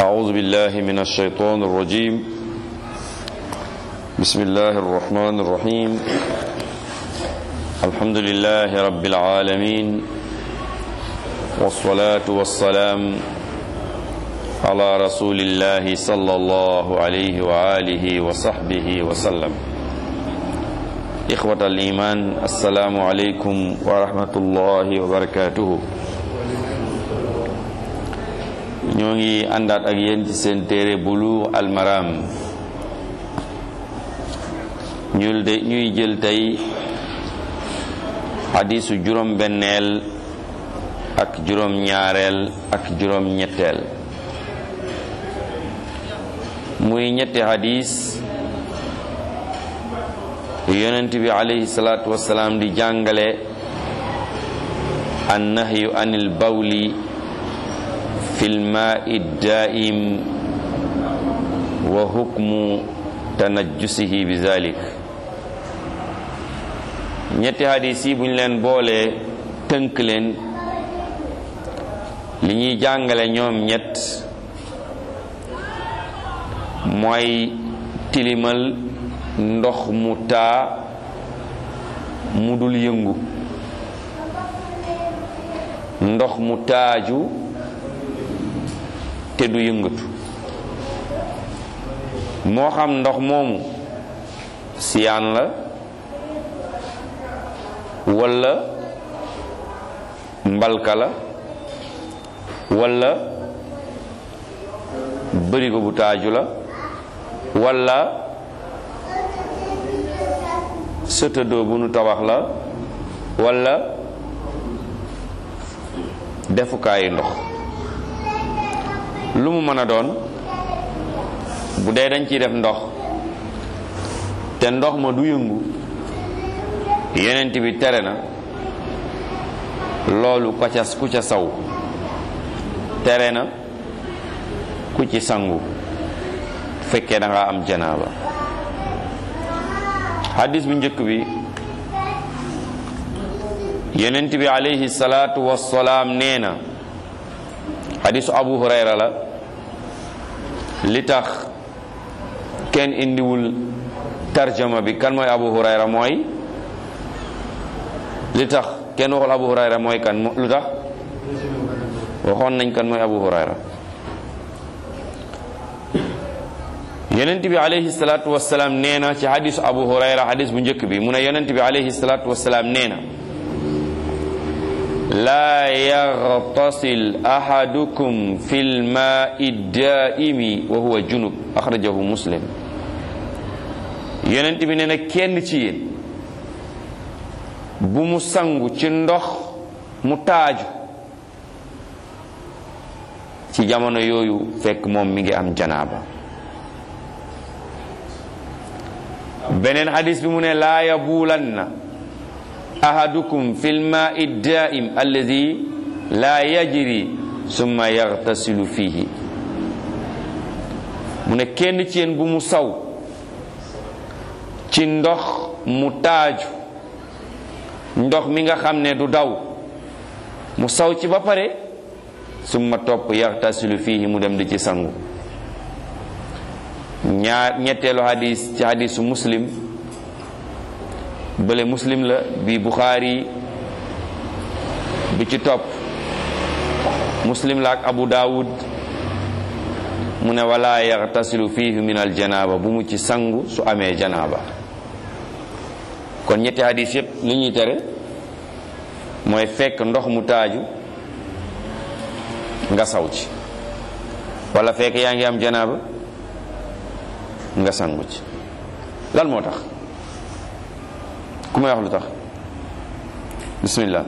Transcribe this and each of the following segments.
أعوذ بالله من الشيطان الرجيم بسم الله الرحمن الرحيم الحمد لله رب العالمين والصلاة والسلام على رسول الله صلى الله عليه وآله وصحبه وسلم إخوة الإيمان السلام عليكم ورحمة الله وبركاته ñoo ngi àndaat ak yéen ci seen téere bulu almaram ñul de ñuy jël tey xadiisu juróom benneel ak juróom ñaareel ak juróom ñetteel muy ñetti xadiis yonent bi alayhi salaatu wasalaam di jàngale an nahyu anil bawli fi lmaai daaim wa hukmu tanajjusihi bi zalik ñetti hadis yi buñ leen boolee tënk leen li ñuy jàngale ñoom ñett mooy tilimal ndox mu taa mu dul yëngu ndox mu taaju te du yëngatu moo xam ndox moomu siyaan la walla mbalka la walla bërigo bu taaju la walla sëtëdoo bu nu tabax la walla defukaayu ndox lu mu mën a doon bu dee dañ ciy def ndox te ndox ma du yëngu yenent bi tere na loolu ko ca ku ca saw tere na ku ci sangu fekkee da nga am janaaba hadis bu njëkk bi yenent bi alayhi salaatu wassalaam nee na hadisu abu hurayra la li tax kenn indiwul tarjama bi kan mooy abu hurayra mooy li tax kenn waxul abu hurayra mooy kan lu tax waxoon nañ kan mooy abu hurayra yonent bi alayhi salaatu wasalaam nee na ci hadisu abu hurayra hadis bu njëkk bi mu ne yonent bi alayhi salaatu wasalaam nee na laa yaxtasil ahadukum fi lmaai daaimi wa huwa junub axrajahu muslim yonent bi nee na kenn ci yéen bu mu sangu ci ndox mu taaju ci jamono yooyu fekk moom mi ngi am janaaba beneen hadis bi mu ne laa yabulanna ahadukum fi lmaai daaim alladi laa yajri summa yaxtasilu fihi mu ne kenn ci yéen bu mu saw ci ndox mu taaju ndox mi nga xam ne du daw mu saw ci ba pare summa topp yaxtasilu fihi mu dem di ci sangu ñaar ñetteelu hadis ci hadisu muslim bële muslim la bi buxaari bi ci topp muslim la ak abu daawud mu ne wala yaxtasilu fihi min al janaaba bu mu ci sangu su amee janaaba kon ñetti hadis yépp li ñuy tere mooy fekk ndox mu taaju nga saw ci wala fekk yaa ngi am janaaba nga sangu ci lan moo tax ku may wax lu tax bismillah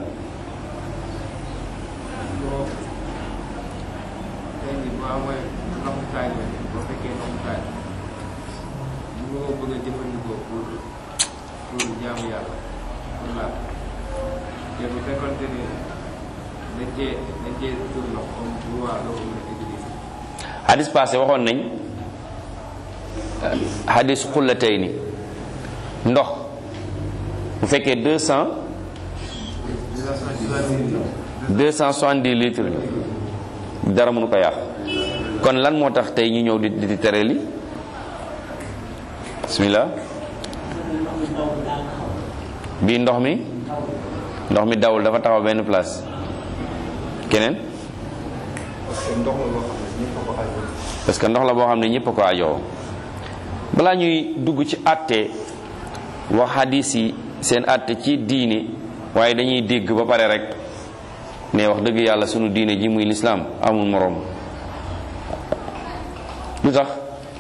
hadis passé waxoon nañ hadis xullatay ni ndox bu fekkee deux cent deux cent soixante-dix litres la dara mënu ko yàq kon lan moo tax tey ñu ñëw di di tere li bismillah bii ndox mi ndox mi dawul dafa taxaw benn place keneen parce que ndox la boo xam ne ñëpp a ko ajoo balaa ñuy dugg ci àtte wax hadis yi seen àtte ci diine waaye dañuy dégg ba pare rek ne wax dëgg yàlla sunu diine ji muy lislaam amul moroom lu tax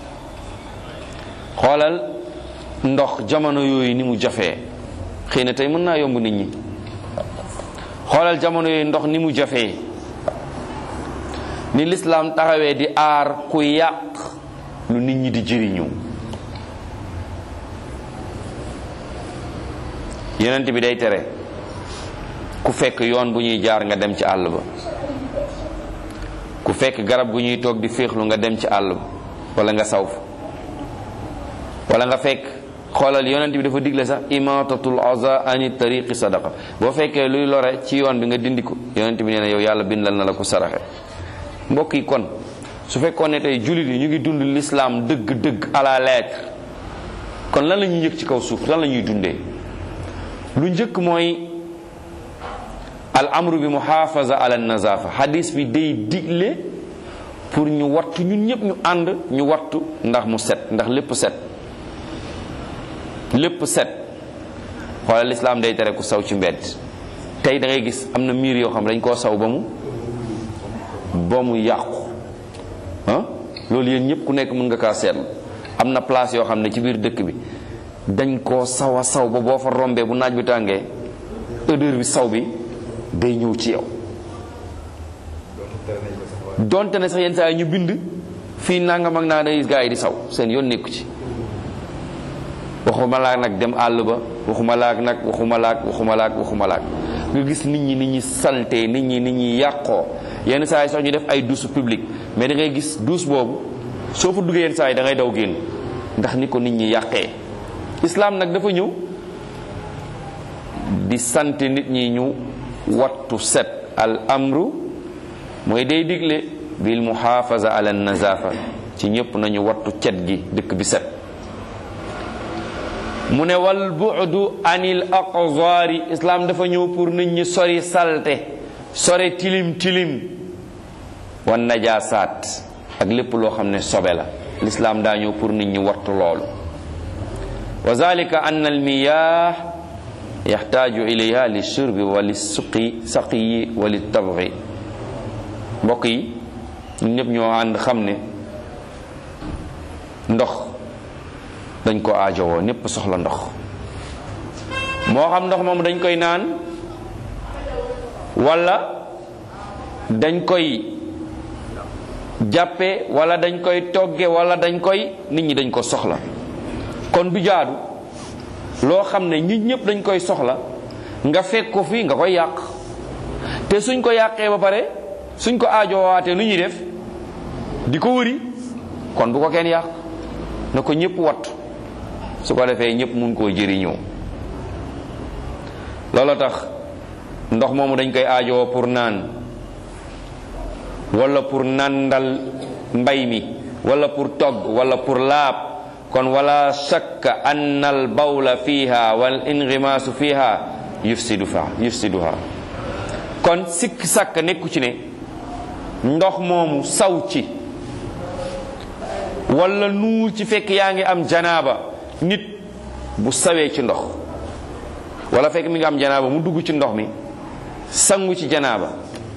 xoolal ndox jamono yooyu ni mu jafee xëy na tey mën naa yomb nit ñi xoolal jamono yooyu ndox ni mu jafee ni lislaam taxawee di aar ku yàq lu nit ñi di jëriñu yonent bi day tere ku fekk yoon bu ñuy jaar nga dem ci àll ba ku fekk garab gu ñuy toog di féexlu nga dem ci àll ba wala nga saw fa wala nga fekk xoolal yonent bi dafa digle sax imatatul aza ani tariqi sadaqa boo fekkee luy lore ci yoon bi nga dindi ko yonent bi nee na yow yàlla bindal na la ko saraxe mbokk yi kon su fekkoon ne tey jullit yi ñu ngi dund l'islam dëgg-dëgg à la lettre kon lan la ñuy yëg ci kaw suuf lan la ñuy dundee lu njëkk mooy al amru bi muhafaza ala nazafa hadis bi day digle pour ñu wattu ñun ñëpp ñu ànd ñu wattu ndax mu set ndax lépp set lépp set xoolal lislaam day tere ku saw ci mbedd tey da ngay gis am na miir yoo xam dañ koo saw ba mu ba mu yàqu ah loolu yéen ñëpp ku nekk mën nga kaa seetlu am na place yoo xam ne ci biir dëkk bi dañ koo saw a saw ba boo fa rombee bu naaj bi tàngee odeur bi saw bi day ñëw ci yow donte ne sax yenn saa yi ñu bind fii nangam ak naa day gaa yi di saw seen yoon nekku ci waxuma laak nag dem àll ba waxuma laak nag waxuma laak waxuma laak waxuma laak nga gis nit ñi nit ñi salte nit ñi nit ñi yàqoo yenn saa yi sax ñu def ay douche publique mais da ngay gis douche boobu soo fa duggee yenn saa yi da ngay daw génn ndax ni ko nit ñi yàqee islam nag dafa ñëw di sant nit ñi ñu wattu set al amru mooy day digle bil muhafaza ala nazafa ci ñëpp nañu wattu cet gi dëkk bi set mu ne wal bu'du anil aqzari islam dafa ñëw pour nit ñi sori salte sori tilim tilim wan najaasaat ak lépp loo xam ne sobe la l'islam daa ñëw pour nit ñi wattu loolu wa zalika anna al miyah yaxtaaju ilayha li shurbi wa li suqi saqiyi wa li tabghi mbokk yi ñun ñëpp ñoo ànd xam ne ndox dañ ko aajowoo ñëpp soxla ndox moo xam ndox moom dañ koy naan wala dañ koy jàppe wala dañ koy togge wala dañ koy nit ñi dañ ko soxla kon du jaadu loo xam ne nit ñëpp dañ koy soxla nga fekk ko fii nga koy yàq te suñ ko yàqee ba pare suñ ko aajoowaatee lu ñuy def di ko wëri kon bu ko kenn yàq na ko ñëpp wattu su ko defee ñëpp mun koo jëriñoo loolu tax ndox moomu dañ koy aajowoo pour naan wala pour nandal mbay mi wala pour togg wala pour laab kon wala shakka ann al bawla fiha wal inghimaasu fiha yufsidu fa yufsiduha kon sikk sàkk nekku ci ne ndox moomu saw ci wala nuur ci fekk yaa ngi am janaaba nit bu sawee ci ndox wala fekk mi nga am janaaba mu dugg ci ndox mi sangu ci janaaba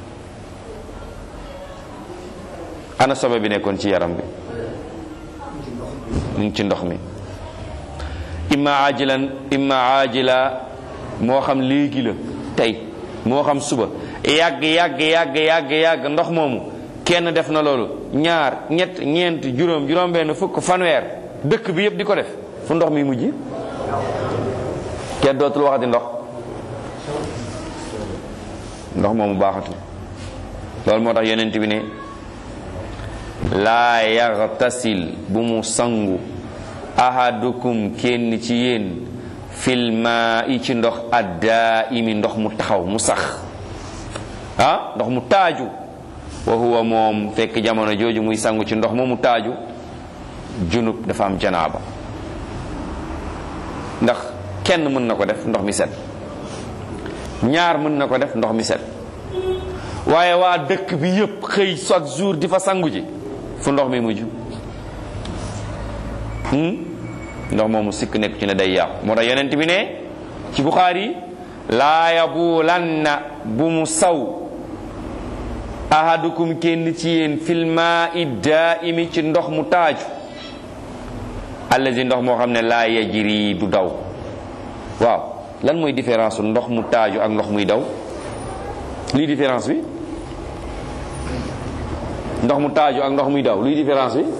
ana sobe bi nekkoon ci yaram bi mu ngi ci ndox mi imma ajilan imma ajila moo xam léegi la tey moo xam suba yàgg yàgg yàgg yàgg yàgg ndox moomu kenn def na loolu ñaar ñett ñeent juróom juróom benn fukk fanweer dëkk bi yëpp di ko def fu ndox mi mujj kenn dootul waxati ndox ndox moomu baaxatul loolu moo tax yonent bi ne laa yaxtasil bu mu sangu ahadukum kenn ci yéen filma yi ci ndox addaa imi ndox mu taxaw mu sax ah ndox mu taaju wa huwa moom fekk jamono jooju muy sangu ci ndox moomu taaju junub dafa am janaaba ndax kenn mën na ko def ndox mi set ñaar mën na ko def ndox mi set waaye waa dëkk bi yépp xëy chaque jour di fa sangu ji fu ndox mi mujj ndox moomu sikk nekk ci ne day yàqu moo tax yonent bi ne ci Buxaari laa yabulanna bu mu saw ahadukum kenn ci yéen fil maa'i daa'imi ci ndox mu taaju allazi ndox moo xam ne laa yajri du daw waaw lan mooy différence su ndox mu taaju ak ndox muy daw luy différence bi ndox mu taaju ak ndox muy daw luy différence bi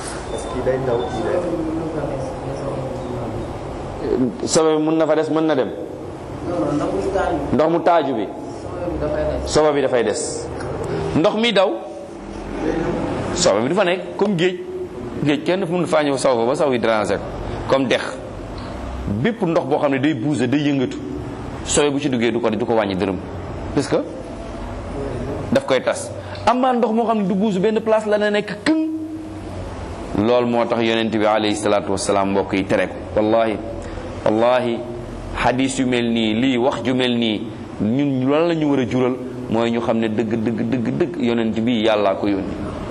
sobe bi mën na fa des mën na dem ndox mu taaju bi sobe bi dafay des ndox mi daw sobe bi du fa nekk comme géej géej kenn dafa mën faa ñëw saw fa ba saw yi déranger comme dex bépp ndox boo xam ne day bouger day yëngatu sobe bu ci duggee du ko du ko wàññi dërëm parce que daf koy tas amaa ndox moo xam ne du bouger benn place la na nekk këng loolu moo tax yonent bi alayhi salaatu wasalaam mbokk yi tere ko wallahi wallahi hadis yu mel nii lii wax ju mel nii ñun lan la ñu war a jural mooy ñu xam ne dëgg dëgg dëgg dëgg yonent bi yàllaa ko yónni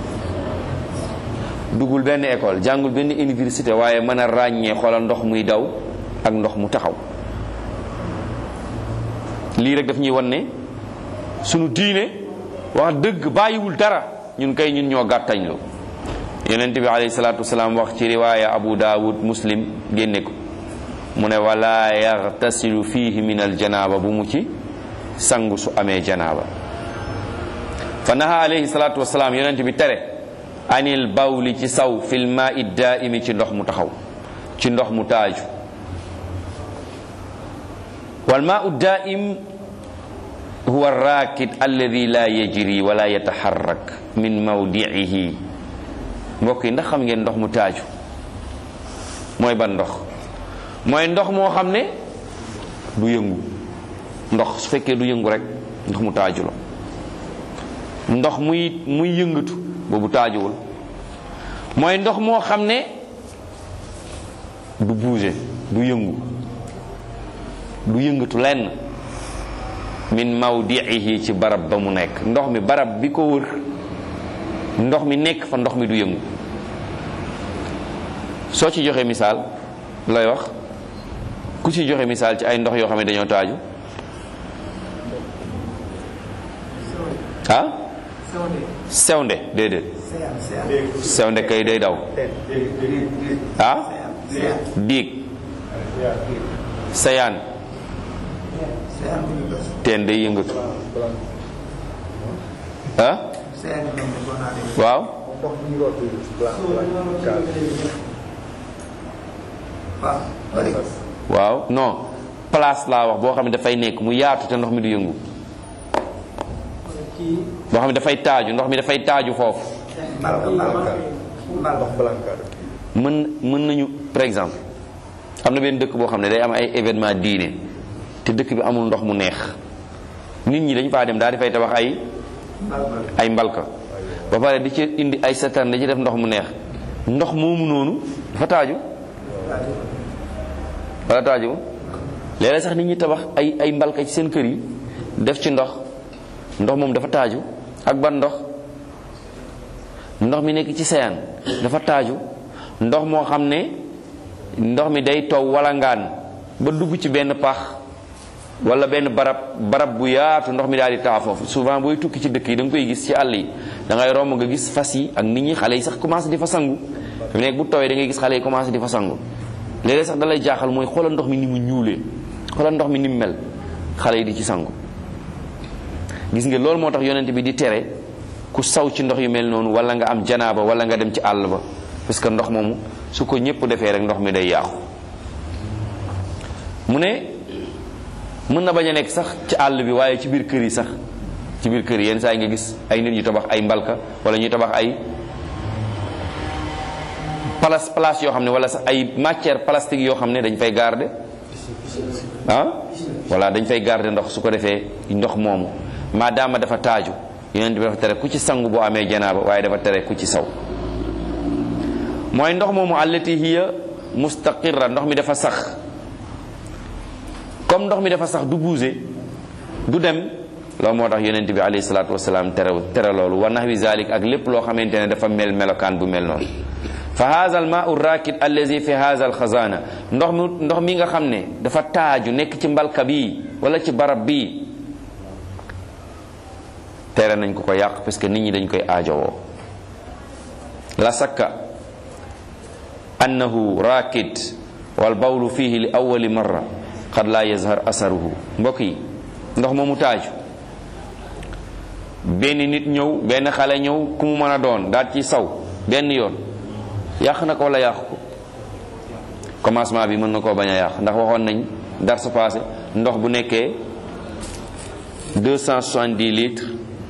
duggul benn école jàngul benn université waaye mën a ràññee xoolal ndox muy daw ak ndox mu taxaw lii rek daf ñuy wan ne sunu diine wax dëgg bàyyiwul dara ñun kay ñun ñoo gàttañlu yonent bi alayhi salaatu wasalaam wax ci riwaaya abu daawud muslim génne ko mu ne wala yaxtasilu fihi min aljanaaba bu mu ci sangu su amee janaaba fa naha alayhi salaatu wasalaam yonent bi tere anil bawli ci saw fil maa'i daa'imi ci ndox mu taxaw ci ndox mu taaju wal maa'u daa'im huwa raakid alladi la yajri wala yataharrak min mawdi'ihi mbokk yi ndax xam ngeen ndox mu taaju mooy ban ndox mooy ndox moo xam ne du yëngu ndox su fekkee du yëngu rek ndox mu taaju la ndox muy muy yëngatu boobu taajuwul mooy ndox moo xam ne du bouger du yëngu du yëngatu lenn min mawdiihi ci barab ba mu nekk ndox mi barab bi ko wër ndox mi nekk fa ndox mi du yëngu soo ci joxe misaal looy wax ku ci joxe misaal ci ay ndox yoo xam ne dañoo taaju ah sewnde déedéet sewnde kay day daw ah diig sayaan teen day yëngatu ah waaw waaw non place laa wax boo xam ne dafay nekk mu yaatu te ndox mi du yëngu boo xam ne dafay taaju ndox mi dafay taaju foofu mën mën nañu par exemple am na benn dëkk boo xam ne day am ay événement diine te dëkk bi amul ndox mu neex nit ñi dañ faa dem daal di fay tabax ay ay mbalka ba pare di ci indi ay satan da ci def ndox mu neex ndox moomu noonu dafa taaju wala taaju léeg-léeg sax nit ñi tabax ay ay mbalka ci seen kër yi def ci ndox ndox moom dafa taaju ak ban ndox ndox mi nekk ci seyaan dafa taaju ndox moo xam ne ndox mi day taw wala ngaan ba dugg ci benn pax wala benn barab barab bu yaatu ndox mi daal di taa foofu souvent booy tukki ci dëkk yi da nga koy gis ci àll yi da ngay romb nga gis fas yi ak nit ñi xale yi sax commencé di fa sangu fi nekk bu tawee da ngay gis xale yi commencé di fa sangu léeg-léeg sax da lay jaaxal mooy xoolal ndox mi ni mu ñuulee xoolal ndox mi ni mu mel xale yi di ci sangu gis nga loolu moo tax yonent bi di tere ku saw ci ndox yu mel noonu wala nga am janaaba wala nga dem ci àll ba parce que ndox moomu su ko ñëpp defee rek ndox mi day yàqu mu ne mën na bañ a nekk sax ci àll bi waaye ci biir kër yi sax ci biir kër yi yenn saa yi nga gis ay nit ñu tabax ay mbalka wala ñuy tabax ay place place yoo xam ne wala sax ay matière plastique yoo xam ne dañ fay garder ah voilà dañ fay garder ndox su ko defee ndox moomu maadaama dafa taaju yonent bi dafa tere ku ci sangu boo amee janaaba waaye dafa tere ku ci saw mooy ndox moomu allati hiya mustaqirra ndox mi dafa sax comme ndox mi dafa sax du bouger du dem loolu moo tax yonent bi alayhi salaatu wasalaam tere tere loolu wa nahwi zalik ak lépp loo xamante ne dafa mel melokaan bu mel noonu fa haza al maau rakid allazi fi haza al xazana ndox mi ndox mi nga xam ne dafa taaju nekk ci mbalka bii wala ci barab bii tere nañ ko ko yàq parce que nit ñi dañ koy aajowoo la sakka annahu rakid wal bawlu fihi li awali marra qad la yazhar asaruhu mbokk yi ndox moomu taaju benn nit ñëw benn xale ñëw ku mu mën a doon daal ci saw benn yoon yàq na ko wala yàq ko commencement bi mën na koo bañ a yàq ndax waxoon nañ dar sa passé ndox bu nekkee 270 litres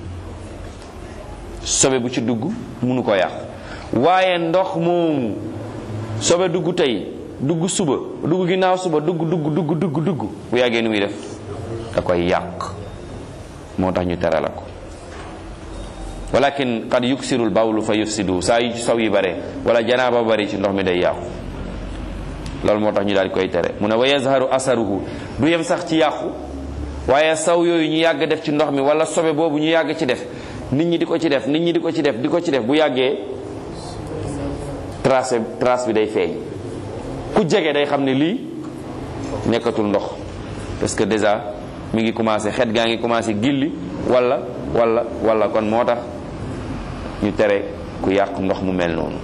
sobe bu ci dugg mënu ko yàq waaye ndox moomu sobe dugg tey dugg suba dugg ginnaaw suba dugg dugg dugg dugg dugg bu yàggee nu muy def da koy yàq moo tax ñu tere la ko walakin qad yuksirul bawlu fa yufsidu saa yu saw yi bare wala janaaba bari ci ndox mi day yàqu loolu moo tax ñu daal di koy tere mu ne wa yazharu asaruhu du yem sax ci yàqu waaye saw yooyu ñu yàgg def ci ndox mi wala sobe boobu ñu yàgg ci def nit ñi di ko ci def nit ñi di ko ci def di ko ci def bu yàggee trace trace bi day feeñ ku jege day xam ne lii nekkatul ndox parce que déjà mi ngi commencé xet gaa ngi commencé gilli wala wala wala kon moo tax ñu tere ku yàq ndox mu mel noonu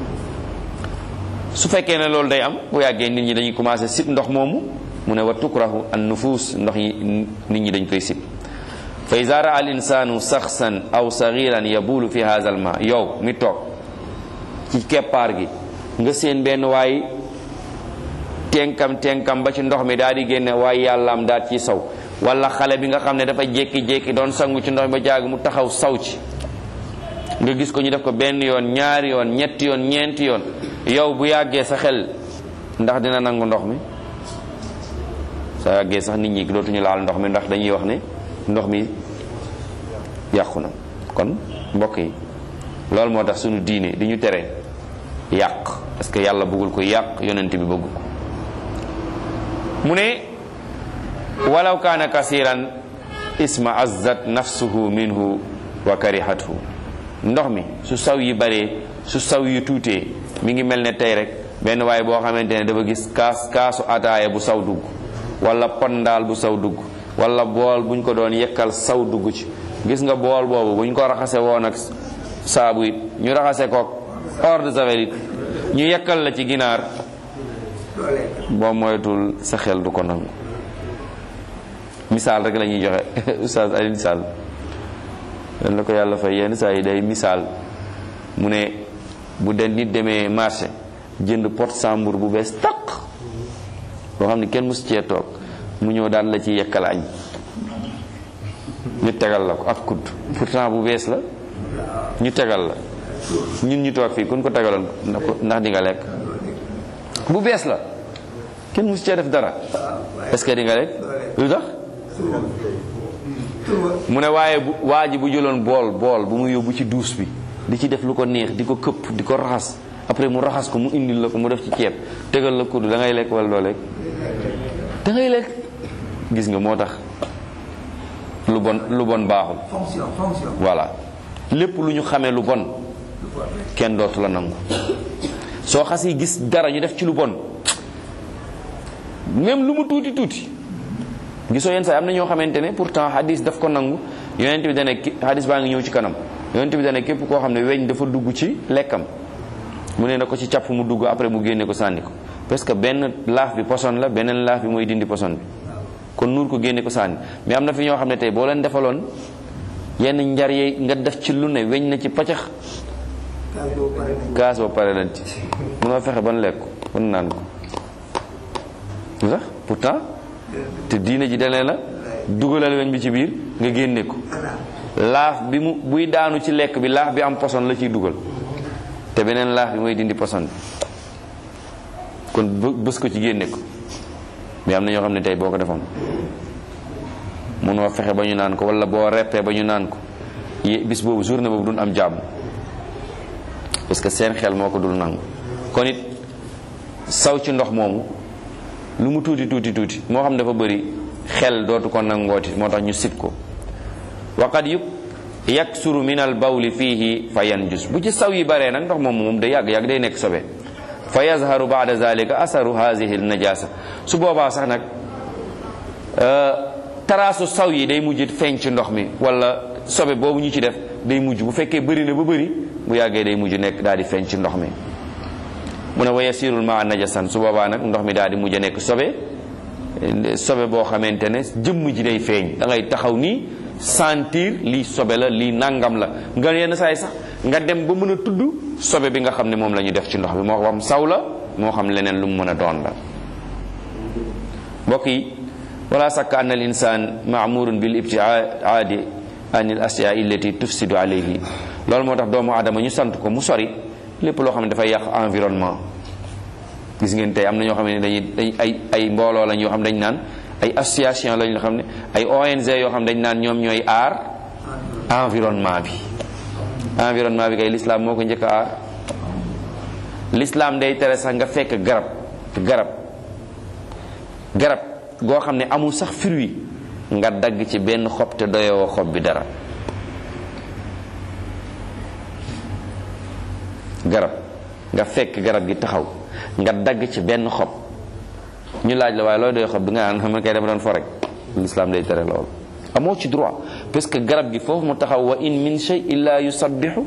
su fekkee ne loolu day am bu yàggee nit ñi dañuy commencé sib ndox moomu mu ne wa tukrahu an nufus ndox yi nit ñi dañ koy sib fa iza raa al insanu saxsan aw sagiran yabulu fi hadha al ma yow mi toog ci keppaar gi nga seen benn waay tenkam tenkam ba ci ndox mi daal di génne waaye yàllaam daal ci saw wala xale bi nga xam ne dafa jékki-jékki doon sangu ci ndox mi ba jaag mu taxaw saw ci nga gis ko ñu def ko benn yoon ñaari yoon ñetti yoon ñeenti yoon yow bu yàggee sa xel ndax dina nangu ndox mi sa yàggee sax nit ñi dootuñu laal ndox mi ndax dañuy wax ne ndox mi yàqu na kon mbokk yi loolu moo tax sunu diine di ñu tere yàq parce que yàlla bëggul ko yàq yonent bi bëgg ko mu ne walaw kaana kasiran isma azzat nafsuhu minhu wa karihathu ndox mi su saw yi baree su saw yi tuutee mi ngi mel ne tey rek benn waaye boo xamante ne dafa gis kaas kaasu ataaya bu saw dugg wala pondaal bu saw dugg wala bool buñ ko doon yekkal saw dugg ci gis nga bool boobu buñ ko raxase woon ak saabu it ñu raxase kook eau de javel it ñu yekkal la ci ginaar boo moytul sa xel du ko nangu misaal rek la ñuy joxe oustaz Alioune Sall dan la ko yàlla fay yenn saa yi day misaal mu ne bu den nit demee marché jënd pot sambur bu bees taq boo xam ne kenn mus cee toog mu ñëw daal la ci yekkal añ ñu tegal la ko ak kudd pourtant bu bees la ñu tegal la ñun ñu toog fii kun ko tegaloon ndax di nga lekk bu bees la kenn mus cee def dara est-ce que di nga lekk lu tax mu ne waaye bu waa ji bu jëloon bool bool bu mu yóbbu ci duus bi di ci def lu ko neex di ko këpp di ko raxas après mu raxas ko mu indil la ko mu def ci ceeb tegal la kudd da ngay lekk wala doo lekk da ngay lekk gis nga moo tax lu bon lu bon baaxul fonction fonction voilà lépp lu ñu xamee lu bon kenn dootu la nangu soo xasee gis dara ñu def ci lu bon même lu mu tuuti tuuti gisoo yenn saa am na ñoo xamante ne pourtant hadis daf ko nangu yonent bi dane ki hadis baa ngi ñëw ci kanam yonent bi dane képp koo xam ne weñ dafa dugg ci lekkam mu ne na ko ci càpp mu dugg après mu génne ko sànni ko parce que benn laaf bi poson la beneen laaf bi mooy dindi poson bi kon nuur ko génne ko sànni mais am na fi ñoo xam ne tey boo leen defaloon yenn njar yi nga def ci lu ne weñ na ci paccax kaas boobu pare nañ gaas ba pare lañ ci mënoo fexe ban lekk ban naan ko lu tax pourtant te diine ji dalee la dugalal weñ bi ci biir nga génne ko laaf bi mu buy daanu ci lekk bi laaf bi am poson la ciy dugal te beneen laaf bi mooy dindi poson bi kon bë- bës ko ci génne ko mais am na ñoo xam ne tey boo ko defoon mënoo fexe ba ñu naan ko wala boo reppee ba ñu naan ko bis boobu journée boobu duñ am jàmm parce que seen xel moo ko dul nangu kon it saw ci ndox moomu lu mu tuuti tuuti tuuti moo xam dafa bëri xel dootu ko nangooti moo tax ñu sib ko waqad yub yaksuru min al bawli fiihi fa yanjus bu ci saw yi baree nag ndox moomu moom day yàgg yàgg day nekk sobe fa yazharu baada zalika asaru hazihi al najasa su boobaa sax nag taraasu saw yi day mujj feeñ ci ndox mi wala sobe boobu ñu ci def day mujj bu fekkee bëri na ba bëri bu yàggee day mujj nekk daal di feeñ ci ndox mi mu ne wa yasirul maa najasan su boobaa nag ndox mi daal di mujj nekk sobe sobe boo xamante ne jëmm ji day feeñ da ngay taxaw nii sentir lii sobe la lii nangam la nga yenn saay sax nga dem ba mën a tudd sobe bi nga xam ne moom la ñu def ci ndox bi moo xam saw la moo xam leneen lu mu mën a doon la mbokk yi wala sakka anna al insan maamurun bil ibtiaadi an al asyaa illati tufsidu alayhi loolu moo tax doomu aadama ñu sant ko mu sori lépp loo xam ne dafay yàq environnement gis ngeen tey am na ñoo xam ne dañuy dañ ay ay mbooloo lañ yoo xam ne dañ naan ay association lañ yoo xam ne ay ONG yoo xam ne dañ naan ñoom ñooy aar environnement bi environnement bi kay l'islam moo ko njëkk a aar l'islam day tere sax nga fekk garab garab garab goo xam ne amul sax fruit nga dagg ci benn xob te doyoo xob bi dara garab nga fekk garab gi taxaw nga dagg ci benn xob ñu laaj la waaye looy doy xob bi nga naan man kay dama doon fo rek l'islam day tere loolu amoo ci droit parce que garab gi foofu mu taxaw wa in min shay illa yusabbihu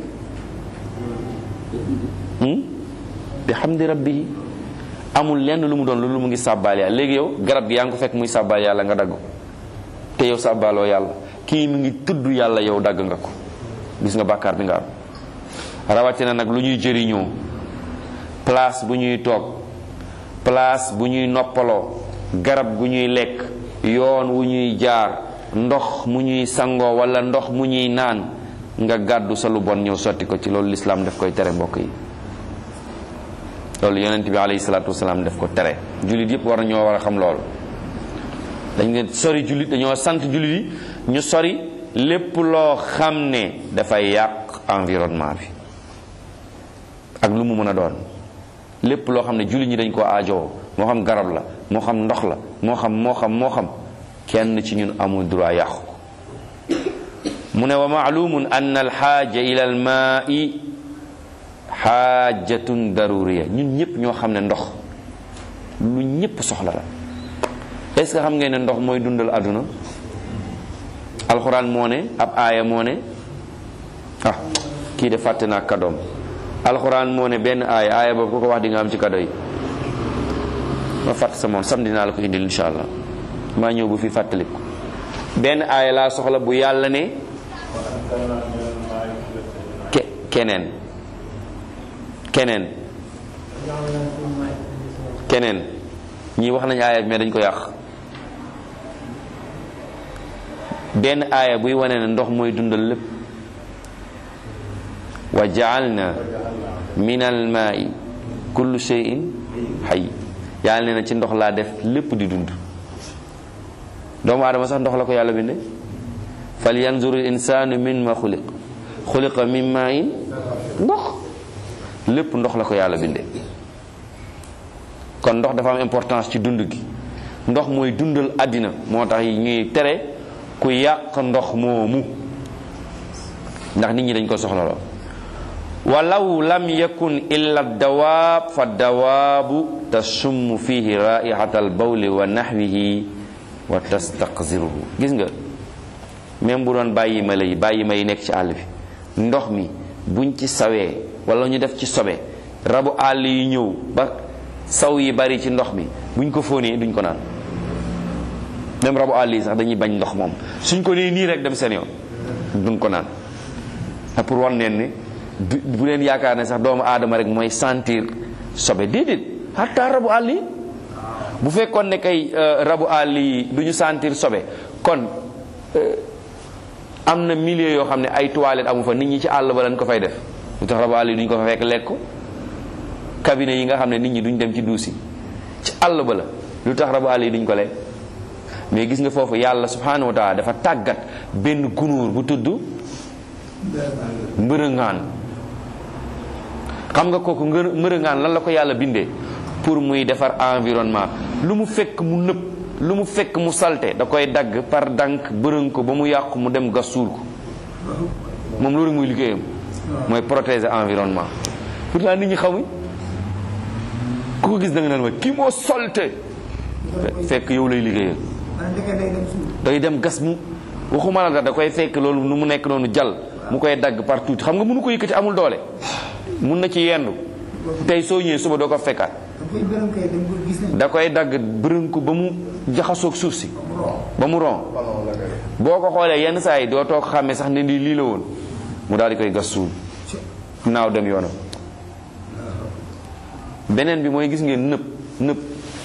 bi hamdi rabbihi amul lenn lu mu doon loolu mu ngi sàbbaal yàlla léegi yow garab gi yaa ngi ko fekk muy sàbbaal yàlla nga dagg ko te yow sàbbaaloo yàlla kii mi ngi tudd yàlla yow dagg nga ko gis nga bàkkaar bi nga am rawatina nag lu ñuy jëriñoo place bu ñuy toog place bu ñuy noppaloo garab gu ñuy lekk yoon wu ñuy jaar ndox mu ñuy sangoo wala ndox mu ñuy naan nga gàddu sa lu bon ñëw sotti ko ci loolu lislaam daf koy tere mbokk yi loolu yonent bi alayhi salaatu wasalaam daf ko tere jullit yëpp war na ñoo war a xam loolu dañ ngeen sori jullit dañoo sant jullit yi ñu sori lépp loo xam ne dafay yàq environnement bi ak lu mu mën a doon lépp loo xam ne jullit ñi dañ ko aajowoo moo xam garab la moo xam ndox la moo xam moo xam moo xam kenn ci ñun amul droit yàqu ko mu ne wa maalumun anna alxaaja ila almaai xaajatun daruriya ñun ñëpp ñoo xam ne ndox lu ñëpp soxla la est ce que xam ngeen ne ndox mooy dundal àdduna alxuraan moo ne ab aaya moo ne ah kii de fàtte naa kadoom alxuraan moo ne benn aaya aaya boobu ku ko wax di nga am ci kado yi ma fàtt sa moom samedi naa la ko indil insha allah maa ñëw bu fi fàttaliku benn aaya laa soxla bu yàlla ne ke keneen keneen keneen ñii wax nañu aaya bi mais dañ ko yàq benn aaya buy wane ne ndox mooy dundal lépp wa jaalna min almaai kullu shay'in hayy yàlla nee na ci ndox laa def lépp di dund doomu aadama sax ndox la ko yàlla binde fal yanzuru insaanu min ma xuliq xuliqa min main ndox lépp ndox la ko yàlla binde kon ndox dafa am importance ci dund gi ndox mooy dundal àddina moo tax ñuy tere ku yàq ndox moomu ndax nit ñi dañ ko soxlaloo walaw lam yakun illa dawaab fa dawaabu tasummu fihi raihata albawli wa naxwihi wa tastaqziruhu gis nga même bu doon bàyyi ma lay bàyyi ma yi nekk ci àll bi ndox mi buñ ci sawee wala ñu def ci sobe rabu àll yi ñëw ba saw yi bari ci ndox mi buñ ko fóonee duñ ko naan même rabu àll yi sax dañuy bañ ndox moom suñ ko nee nii rek dem seen yoon duñ ko naan ak pour wan neen ni bu leen yaakaar ne sax doomu aadama rek mooy sentir sobe déedéet hatta rabu àll yi bu fekkoon ne kay rabu àll yi du ñu sentir sobe kon am na milieu yoo xam ne ay toilettes amu fa nit ñi ci àll ba lañ ko fay def lu tax rabu àll yi duñ ko fa fekk lekk ko cabinet yi nga xam ne nit ñi duñ dem ci duus yi ci àll ba la lu tax rabu àll yi duñ ko lekk mais gis nga foofu yàlla subhanahu wa taala dafa tàggat benn gunóor bu tudd mbërëngaan xam nga kooku ngër mbërëngaan lan la ko yàlla bindee pour muy defar environnement lu mu fekk mu nëb lu mu fekk mu salte da koy dagg par dànk bërëng ko ba mu yàqu mu dem gas suul ko moom loolu muy liggéeyam mooy protéger environnement pourtant nit ñi xamuñ ku ko gis da nga naan ma kii moo salte fekk yow lay liggéeyal day dem gas mu waxuma la dara da koy fekk loolu nu mu nekk noonu jal mu koy dagg par tuuti xam nga mënu ko yëkkati amul doole mun na ci yendu tey soo ñëwee suba doo ko fekkaat da koy dagg bërën ko ba mu jaxasoog suuf si ba mu ron boo ko xoolee yenn saa yi doo toog xàmmee sax ne lii lii la woon mu daal di koy gas suul naaw dem yoonam beneen bi mooy gis ngeen nëb nëb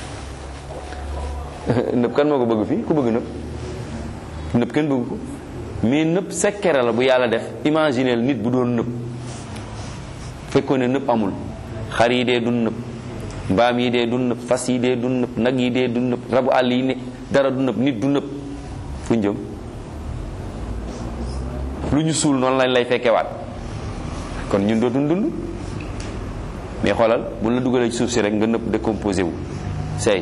nëb kan moo ko bëgg fii ku bëgg nëb nëb kenn bëgg ko mais nëb sekkere la bu yàlla def imagineel nit bu doon nëb fekkoon ne nëb amul xar yi dee dun nëb mbaam yi dee du nëb fas yi dee du nëb nag yi dee du nëb rabu àll yi ne dara du nëb nit du nëb fu ñu jëm lu ñu suul noonu lañ lay fekkewaat kon ñun dootuñ dund mais xoolal bu la dugalee ci suuf si rek nga nëb décomposé wu say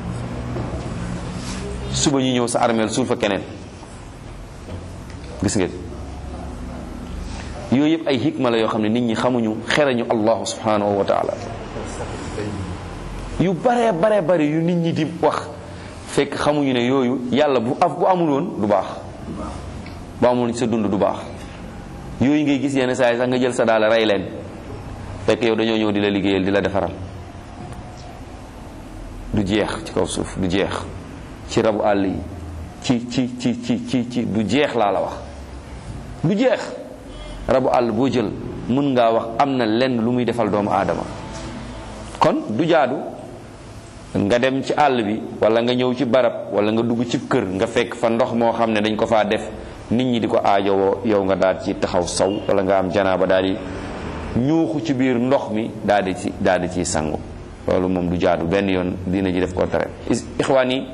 suba ñu ñëw sa armeel suul fa keneen gis ngeen yooyu yëpp ay hikma la yoo xam ne nit ñi xamuñu xerañu allahu subhanahu wa taala yu bare bare bare yu nit ñi di wax fekk xamuñu ne yooyu yàlla bu af bu amul woon du baax bu amul sa dund du baax yooyu ngay gis yenn saa yi sax nga jël sa daal rey leen fekk yow dañoo ñëw di la liggéeyal di la defaral du jeex ci kaw suuf du jeex ci rabu àll yi ci ci ci ci ci ci du jeex laa la wax du jeex rabu àll boo jël mën ngaa wax am na lenn lu muy defal doomu aadama kon du jaadu nga dem ci àll bi wala nga ñëw ci barab wala nga dugg ci kër nga fekk fa ndox moo xam ne dañ ko faa def nit ñi di ko aajowoo yow nga daal ci taxaw saw wala nga am janaaba daal di ñuuxu ci biir ndox mi daal di ci daal di ciy sangu loolu moom du jaadu benn yoon dina ji def ko tere ixwaan yi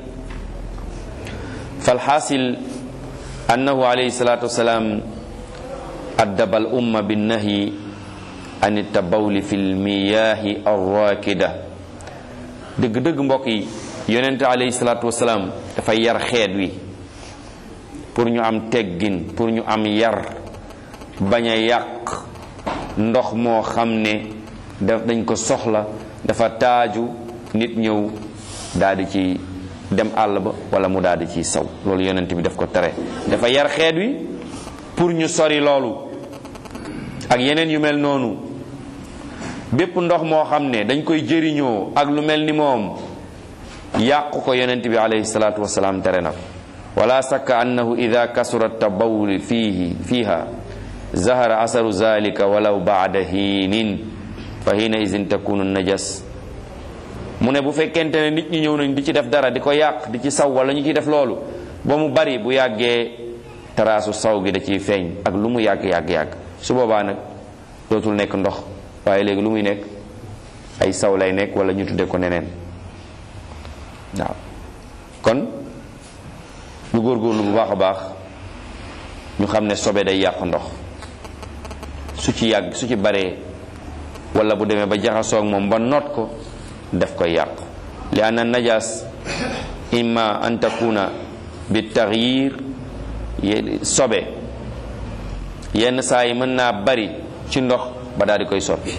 falxaasil annahu alayhi salatu wasalaam addaba al umma binnahyi an tabawli fi lmiyaahi arrakida dëgg-dëgg mbokk yi yonente alayhi salatu wasalaam dafa yar xeet wi pour ñu am teggin pour ñu am yar bañ a yàq ndox moo xam ne daf dañ ko soxla dafa taaju nit ñëw daal di ci dem àll ba wala mu daal di ciy saw loolu yonent bi daf ko tere dafa yar xeet wi pour ñu sori loolu ak yeneen yu mel noonu bépp ndox moo xam ne dañ koy jëriñoo ak lu mel ni moom yàqu ko yonent bi alayhi salaatu wasalaam tere na ko wala sakka annahu ida kasura tabawul fihi fiha zahara asaru zalika walaw baada hiinin fa hiina idin takunu najas mu ne bu fekkente ne nit ñi ñëw nañ di ci def dara di ko yàq di ci saw wala ñu ciy def loolu ba mu bari bu yàggee taraasu saw gi da ciy feeñ ak lu mu yàgg yàgg yàgg su boobaa nag dootul nekk ndox waaye léegi lu muy nekk ay saw lay nekk wala ñu tudde ko neneen waaw kon ñu góorgóorlu bu baax a baax ñu xam ne sobe day yàq ndox su ci yàgg su ci baree wala bu demee ba jaxasoog moom ba noot ko daf koy yàq li anna najas imma an takuna bi taxyir sobe yenn saa yi mën naa bari ci ndox ba daal di koy soppi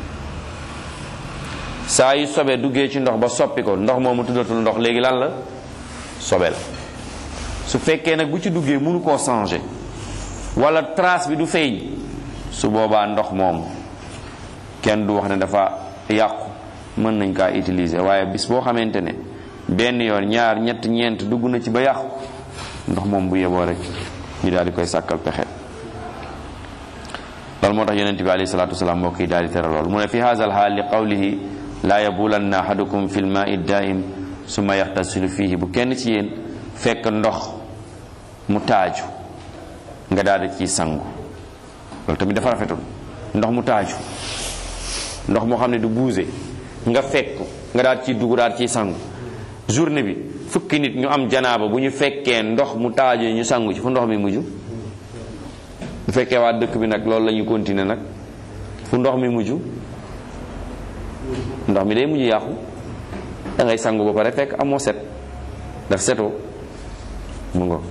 saa yu sobe duggee ci ndox ba soppi ko ndox moomu tuddatul ndox léegi lan la sobe la su fekkee nag bu ci duggee mënu koo changer wala trace bi du feeñ su boobaa ndox moom kenn du wax ne dafa yàqu mën nañ kaa utiliser waaye bis boo xamante ne benn yoon ñaar ñett ñeent dugg na ci ba yàqu ndox moom bu yeboo rek ñu daal di koy sàkkal pexe loolu moo tax yonente bi alayhi salatu wasalaam mbokk yi daal di tere loolu mu ne fi haza al haal li qawlihi laa yabulanna ahadukum fi lmaai daim summa yaxtasilu fihi bu kenn ci yéen fekk ndox mu taaju nga daal di ciy sangu loolu tamit dafa rafetul ndox mu taaju ndox moo xam ne du buuse nga fekk nga daal ciy dugg daal ciy sangu journée bi fukki nit ñu am janaaba bu ñu fekkee ndox mu taaju ñu sangu ci fu ndox mi mujj bu fekkee waa dëkk bi nag loolu la ñu continuer nag fu ndox mi mujj ndox mi day mujj yàqu da ngay sangu ba pare fekk amoo set daf setoo mu ngo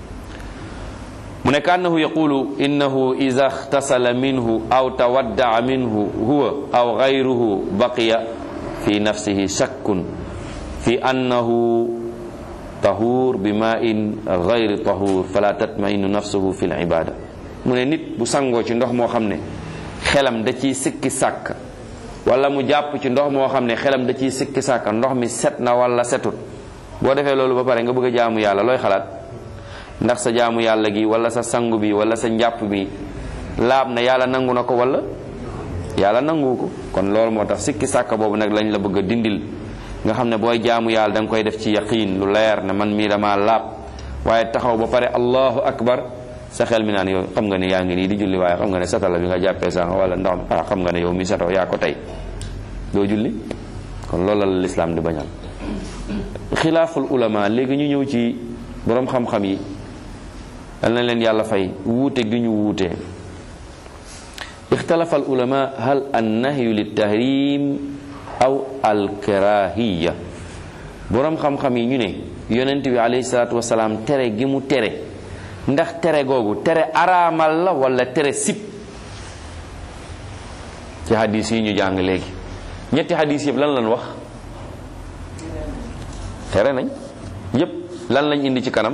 mu ne kaannahu yaqulu innahu ida ixtasala minhu aw tawaddaa minhu huwa aw gayruhu baqiya fi nafsihi shakkun fi annahu tahur bi ma in gayri tahur fala tatmainu nafsuhu fi libada mu ne nit bu sangoo ci ndox moo xam ne xelam da ciy sikki sàkk wala mu jàpp ci ndox moo xam ne xelam da ciy sikki sàkk ndox mi set na wala setut boo defee loolu ba pare nga bëgg a jaamu yàlla looy xalaat ndax sa jaamu yàlla gi wala sa sangu bi wala sa njàpp bi laab na yàlla nangu na ko wala yàlla nangu ko kon loolu moo tax sikki sàkk boobu nag lañ la bëgg a dindil nga xam ne booy jaamu yàlla da nga koy def ci yaqiin lu leer ne man mii dama laab waaye taxaw ba pare allahu akbar sa xel mi naan yow xam nga ne yaa ngi nii di julli waaye xam nga ne satala bi nga jàppee sànq wala ndox mi ah xam nga ne yow mi satoo yaa ko tey doo julli kon loolu la lislaam di bañal xilaaful ulama léegi ñu ñëw ci boroom xam-xam yi dal na leen yàlla fay wuute gi ñu wuute ixtalafa al ulama hal an nahyu lit tahrim aw al karahiya boroom xam-xam yi ñu ne yonent bi alayhi salaatu wasalaam tere gi mu tere ndax tere googu tere araamal la wala tere sib ci hadis yi ñu jàng léegi ñetti hadis yëpp lan lañ wax tere nañ yëpp lan lañ indi ci kanam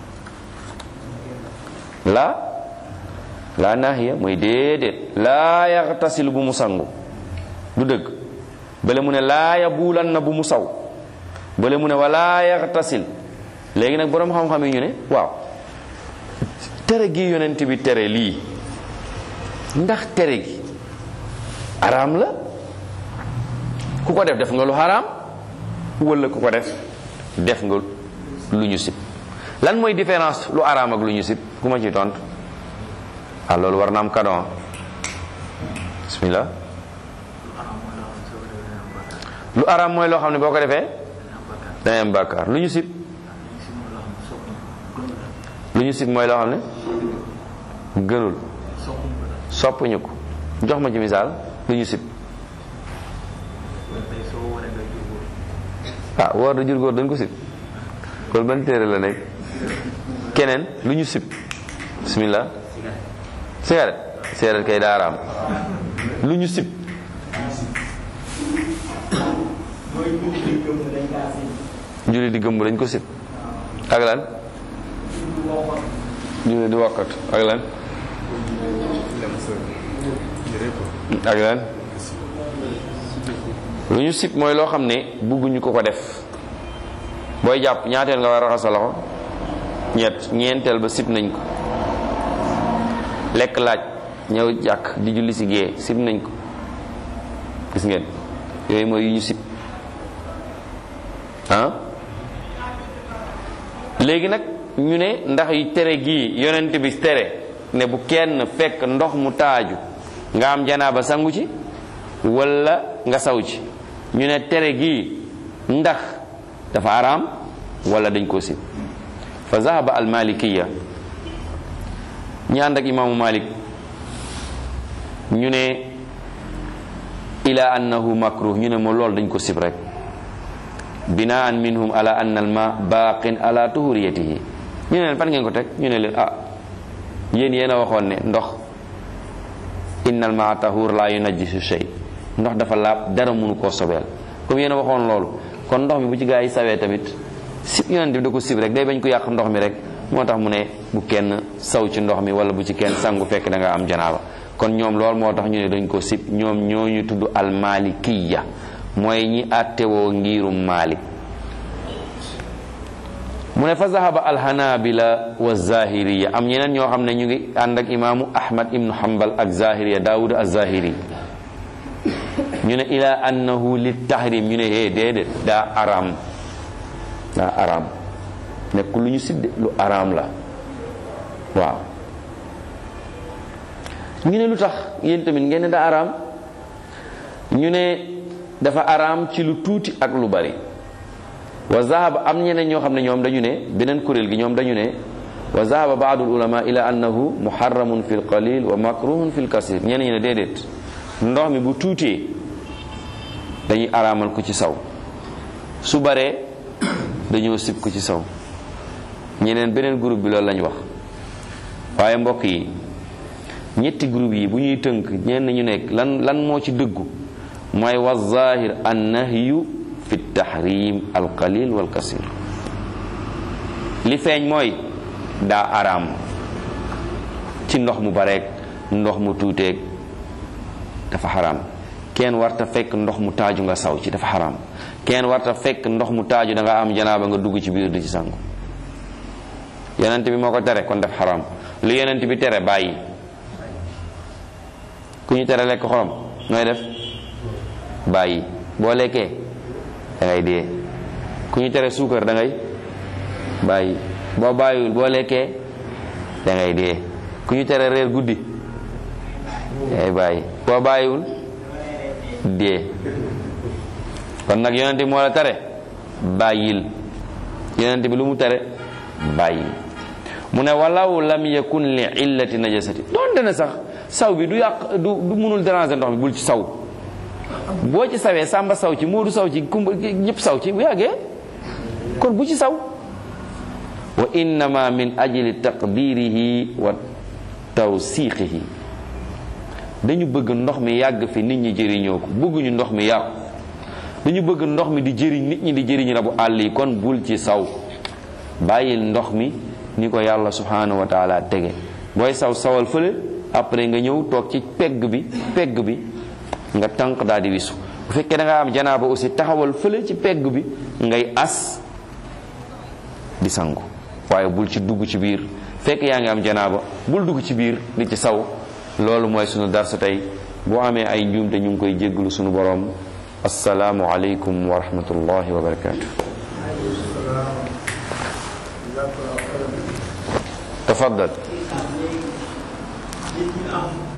la la naahiya mooy déedéet laa yaxtasil bu mu sangu du dëgg bale mu ne laa yabuulan na bu mu saw bale mu ne walaa yaxtasil léegi nag boroom xam-xam yi ñu ne waaw tere gi yonent bi tere lii ndax tere gi araam la ku ko def def nga lu araam wala ku ko def def nga lu ñu sib lan mooy différence lu araam ak lu ñu sib ku ma ci tontu ah loolu war na am kadon bismillah lu araam mooy loo xam ne boo ko defee dangay am bàkkaar lu ñu sib lu ñu sib mooy loo xam ne gënul soppuñu ko jox ma ci misaal lu ñu sib ah woor da jur góor dañ ko sib kon ban téere la nekk keneen lu ñu sib bismillah cigarette cigarette kay daaraam lu ñu sib julli di gëmb dañ ko sib ak lan julli di wakkat ak lan ak lan lu ñu sib mooy loo xam ne bugguñu ko ko def booy jàpp ñaateel nga war a raxas sa loxo ñett ñeenteel ba sib nañ ko lekk laaj ñëw jàkk di julli si gée sib nañ ko gis ngeen yooyu mooy yu ñu sib ah léegi nag ñu ne ndax yu tere gii yonent bi tere ne bu kenn fekk ndox mu taaju nga am janaaba sangu ci walla nga saw ci ñu ne tere gii ndax dafa araam wala dañ ko sib fa zahaba al malikiya ñi ànd ak imaamu malik ñu ne ila annahu makruh ñu ne moo loolu dañ ko sib rek binaan minhum ala anna al ma baqin ala tuhuriyatihi ñu ne leen fan ngeen ko teg ñu ne leen ah yéen yéen a waxoon ne ndox innal ma tahur la yunajjisu shay ndox dafa laab dara mënu koo sobeel comme yéen a waxoon loolu kon ndox mi bu ci gaa yi sawee tamit sib yonent bi da ko sib rek day bañ ko yàq ndox mi rek moo tax mu ne bu kenn saw ci ndox mi wala bu ci kenn sangu fekk da nga am janaaba kon ñoom loolu moo tax ñu ne dañ ko sib ñoom ñooñu tudd almalikiya mooy ñi àttewoo ngirum malik mu ne fa zahaba alhanabila wa zahiriya am ñeneen ñoo xam ne ñu ngi ànd ak imaamu ahmad ibnu hanbal ak zahiriya daawud az-zahiri ñu ne ila annahu li tahrim ñu ne hee déedéet daa araam daa araam nekk lu ñu sidde lu araam la waaw ñu ne lu tax yéen tamit ngeen ne daa araam ñu ne dafa araam ci lu tuuti ak lu bari wa zahaba am ñeneen ñoo xam ne ñoom dañu ne beneen kuréel gi ñoom dañu ne wa zahaba baadu ulama ila annahu muharramun fi lqalil wa makruhun fi lkasir ñenn ñi ne déedéet ndox mi bu tuutee dañuy araamal ko ci saw su baree dañoo sib ko ci saw ñeneen beneen groupe bi loolu lañ wax waaye mbokk yi ñetti groupe yi bu ñuy tënk ñenn ñu nekk lan lan moo ci dëggu mooy wa zahir an nahyu fi tahrim al qalil wal kasir li feeñ mooy daa araam ci ndox mu bareeg ndox mu tuuteeg dafa xaraam kenn warta fekk ndox mu taaju nga saw ci dafa xaraam kenn warta fekk ndox mu taaju da nga am janaaba nga dugg ci biir di ci sangu yonent bi moo ko tere kon def xaraam lu yonent bi tere bàyyi ku ñu tere lekk xorom nooy def bàyyi boo lekkee da ngay dee ku ñu tere suukar da ngay bàyyi boo bàyyiwul boo lekkee da ngay dee ku ñu tere reer guddi da ngay bàyyi boo bàyyiwul dee kon nag yonent bi moo la tere bàyyil yonent bi lu mu tere bàyyil mu ne walaw lam yakun li illati najasati doonte ne sax saw bi du yàq du du munul déranger ndox mi bul ci saw boo ci sawee sàmba saw ci moodu saw ci kumba ñëpp saw ci bu yàggee kon bu ci saw wa innama min ajli taqdirihi wa tawsiqihi dañu bëgg ndox mi yàgg fi nit ñi jëriñoo ko bëgguñu ndox mi yàqu dañu bëgg ndox mi di jëriñ nit ñi di jëriñ rabu àll yi kon bul ci saw bàyyil ndox mi ni ko yàlla subhanahu wa taala tege booy saw sawal fële après nga ñëw toog ci pegg bi pegg bi nga tànk daal di wisu bu fekkee da nga am janaaba aussi taxawal fële ci pegg bi ngay as di sangu waaye bul ci dugg ci biir fekk yaa ngi am janaaba bul dugg ci biir di ci saw loolu mooy sunu darsa tey boo amee ay njuumte ñu ngi koy jégglu sunu borom asalaamu aleykum wa rahmatullahi wa barakatuh tafaddal